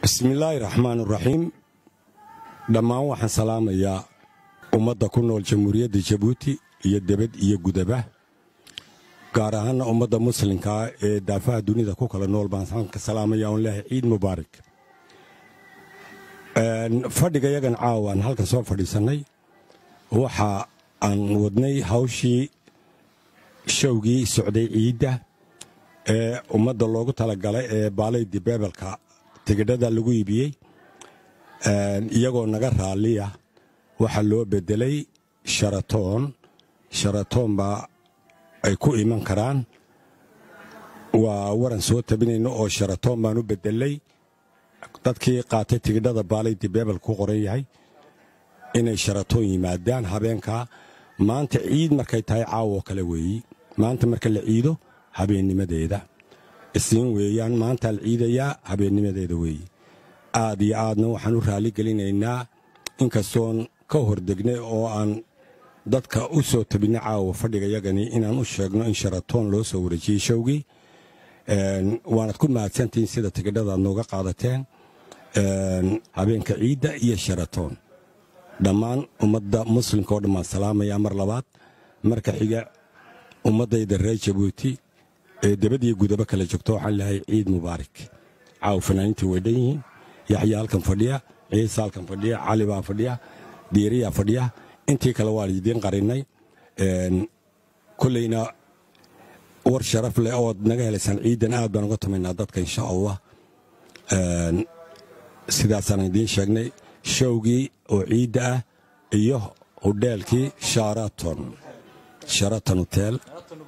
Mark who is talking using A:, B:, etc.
A: bismillaahi raxmaan raxiim dhammaan waxaan salaamayaa ummadda ku nool jamhuuriyadda jabuuti iyo debad iyo gudaba gaar ahaanna ummadda muslimkaa ee daafaha dunida ku kala nool baan ka salaamaya on leehay ciid mubaarak fadhiga yagan caawaan halkan soo fadhiisannay waxa aan wadnay hawshii showgii socday ciidda ee ummadda loogu talagalay ee baalaydi beebelka tigidhada lagu iibiyey iyagoo naga raalliya waxaa loo beddelay sharatoon sharatoon baa ay ku iman karaan waa waran soo tabinayno oo sharatoon baan u beddelay dadkii qaatay tigidhada baalaydi beebelka ku qoran yahay inay sharatoon yimaadaan habeenkaa maanta ciid markay tahay caawoo kale weeyi maanta marka la ciido habeennimadeeda isiin weeyaan maantaa la ciidayaa habeennimadeeda weeye aad iyo aadna waxaan u raalli gelinaynaa inkastoon ka hordegnay oo aan dadka u soo tabinay caawa fadhiga yagani inaan u sheegno in sharatoon loo soo wareejiyey showgii waanad ku mahadsantihiin sida tigidhadaad nooga qaadateen habeenka ciidda iyo sharatoon dhammaan ummadda muslimka oo dhammaan salaamayaa mar labaad marka xiga ummaddayda reer jabuuti ee debadiyo gudaba kala joogto waxaan lehay ciid mubaarak caaw fanaaniintii way dhan yihiin yaxya halkan fadhiya ciise halkan fadhiya cali baa fadhiya diiriyaa fadhiya intii kale waan idiin qarinnay kollayna war sharaf leh ood naga helaysaan ciiddan aad baan uga tumaynaa dadka insha allah sidaasaan idiin sheegnay showgii oo ciidda ah iyo hudheelkii sharaton sharaton hotel